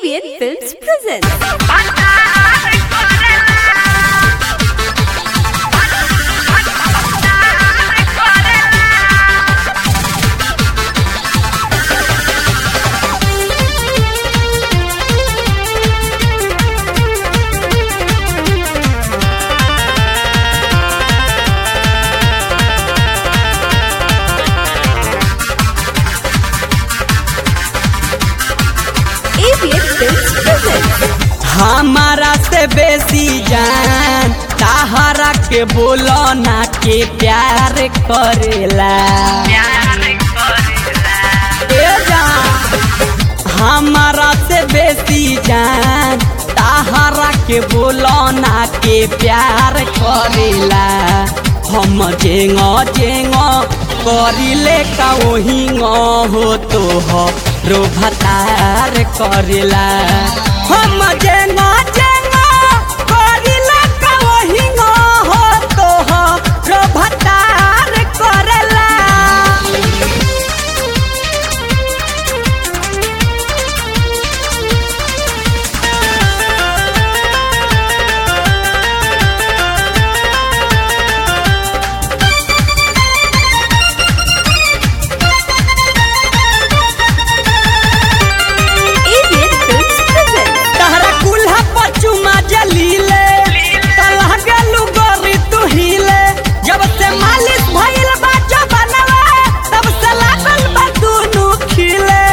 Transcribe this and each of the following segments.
ABN Films presents. ABN Films presents. हमारा से बेसी जान ताहरा के बोलो ना के प्यार करेला ए जान हमारा से बेसी जान ताहरा के बोलो ना के प्यार करेला हम जेंग जेंग करिले का वही हो तो हो रो भतार करेला हम जेंग जेंग करिले का वही हो तो हो रो भतार करेला ABN Films presents. तहरा कुल्हा पचुमा जलीले तलह गेलू गोरी तू हिले जब से मालिश भइल बा जबनवा तब से लागल बा दुनू खिले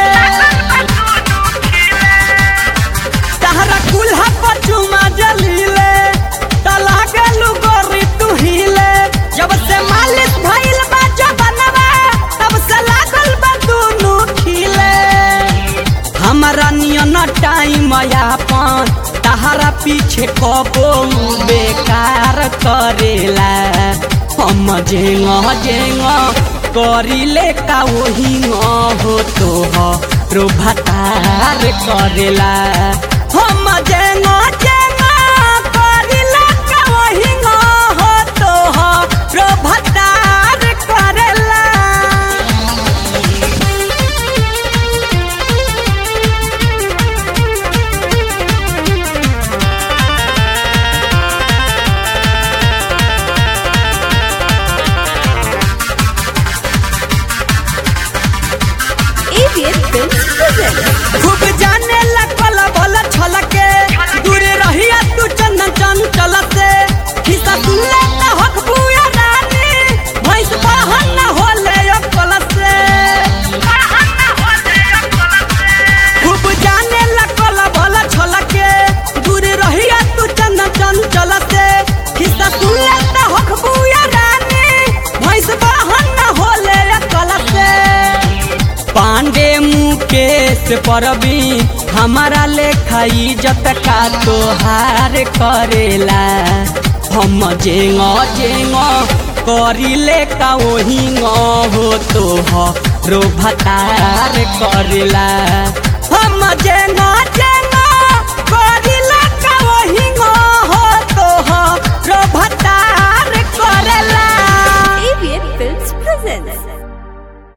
तहरा कुल्हा पचुमा जलीले तलह गेलू गोरी तू हिले जब से मालिश भइल बा जबनवा तब से लागल बा दुनू खिले हमारा नियन टाइम यापन तहरा पीछे कबो बेकार करेला हम जेंग जेंग करिले का वही हो तो रो भतार करेला हम जेंग जेंग करिले का वही हो तो रो भतार करेला ABN Films presents. खूब जाने लगल बल छलके दूर रहिया तू चंदन चंचल से खिसा सुनले त हक बुया रानी भैंस बहन न होले अकल से खूब जाने लगल बल छलके दूर रहिया तू चंदन चंचल से खिसा सुनले त हक बुया रानी भैंस बहन न होले अकल से पांडे मुकेश परबी हमारा लेखा इज्जत का तोहार करेला हम जेंग जेंग करिले का वही हो तो रो भतार करेला हम जेंग